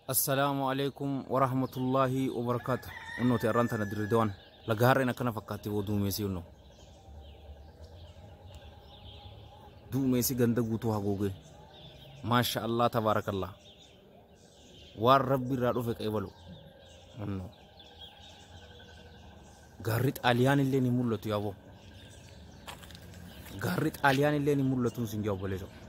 assalaamu alaikum warahmatullaahi wabarakaatu unnooti arraan tana dirridawan laga harreen akkana fakkaatti boo duumessi unno duumessi ganda guutuu haguuge maasha allah tabaarakallah waan rabbi irraa dhufe qeebalu unno gaarri xaaliyaan illee ni mul'atu yaaboo gaarri xaaliyaan illee ni mul'atu sin jaawwaleeso